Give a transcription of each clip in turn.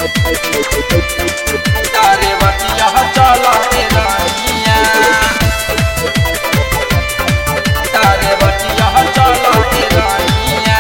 तारे बतिया चल रे रानिया तारे बतिया चल रे रानिया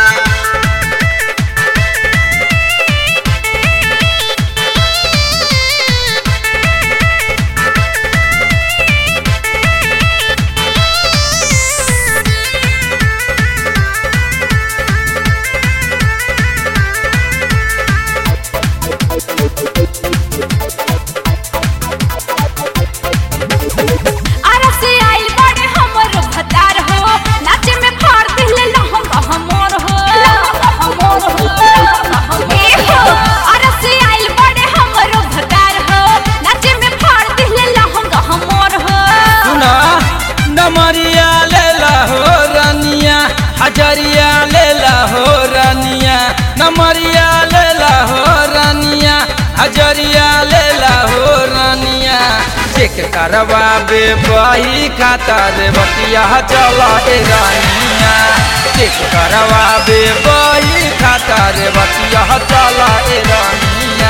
अरसे आइल बड़े हमर भतार हो नाचे में फाड़ दिले लहंगा हमर हो हमर हो ए हो अरसे आइल बड़े हमर भतार हो नाचे में फाड़ दिले लहंगा हमर हो सुना नमरिया लेला हो रानिया हजरिया लेला हो रानिया नमरिया लेला हो रानिया हजरिया लेला हो रानिया चेक करवाबे बही खाता रे बतिया चल ए रानिया चेक करवाबे बही खाता रे बतिया चल ए रानिया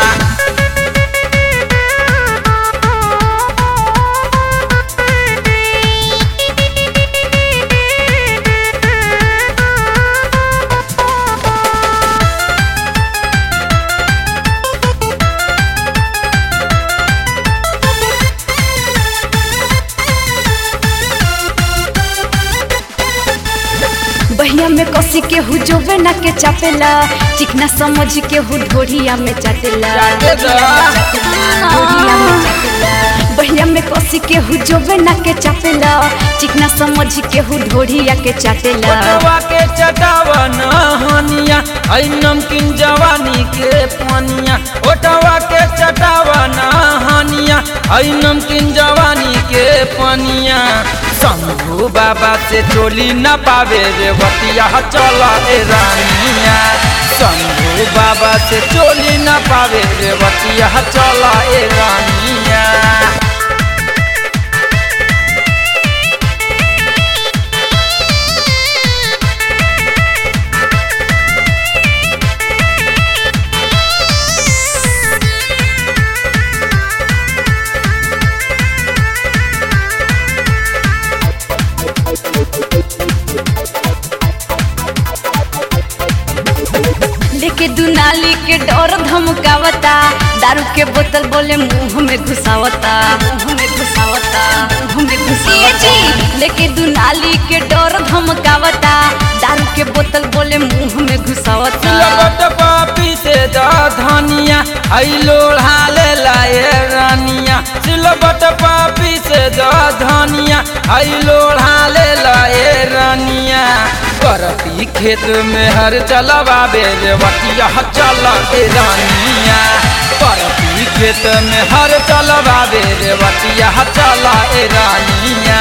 बहिया में कसी के हु जोबे ना के चापेला चिकना समझ के हु ढोढ़िया में चाटेला ढोढ़िया में चाटेला बहिया में कसी के हु जोबे ना के चापेला चिकना समझ के हु ढोढ़िया के चाटेला ओटवा के चटावा नहनिया आई नमकीन जवानी के पनिया ओटवा के चटावा नहनिया आई नमकीन जवानी के पनिया शंभू बाबा से चोली न पावे रे बतिया चला ए रानिया शंभू बाबा से चोली न पावे रे बतिया चला ए रानिया लेके दुनाली के डर धमकावता दारू के बोतल बोले मुंह में घुसावता मुंह में घुसावता मुंह में घुसावता लेके दुनाली के डर धमकावता दारू के बोतल बोले मुंह में घुसावता लगत पापी से दा धनिया आई लोढ़ा ले लाए रानिया सिलबट पापी से दा धनिया आई लोढ़ा ले लाए रानिया करती खेत में हर चलवाबे रे बतिया चला ए रानिया करती खेत में हर चलवाबे रे बतिया चला ए रानिया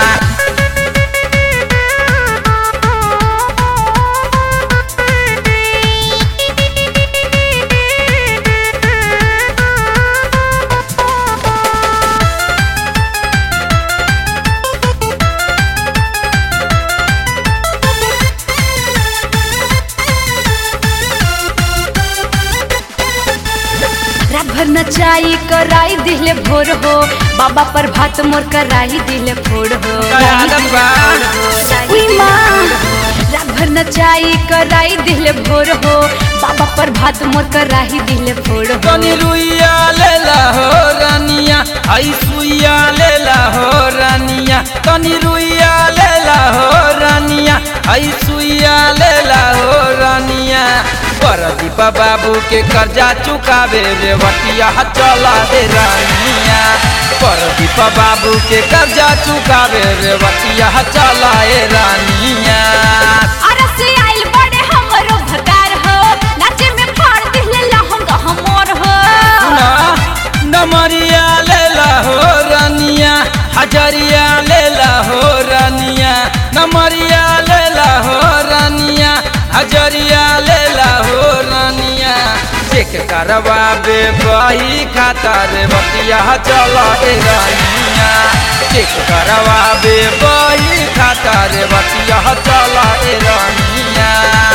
रात भर नचाई कराई दिले भोर हो बाबा पर भात मोर कराई दिले फोड़ हो आदत बा। उई माँ, रात भर नचाई कराई दिले भोर हो बाबा पर भात मोर कराई दिले फोड़ हो तनी रुइया लेला हो रानिया आई सुइया लेला हो रानिया तनी रुइया लेला हो रानिया आई सुइया लेला हो रानिया परदीपा बाबू के कर्जा चुकावे रे बटिया चला रे रानिया परदीपा बाबू के कर्जा चुकावे रे बटिया चला ए रानिया अरसे आइल बड़े हमरो भतार हो नाचे में फाड़ दिले लहंगा हमर हो सुना नमरिया लेला हो रानिया हजरिया लेला हो रानिया नमरिया लेला हो रानिया हजरिया लेला हो रानिया चेक करवाबे बही खाता रे बतिया चला ए रानिया चेक करवाबे बही खाता रे बतिया चला ए रानिया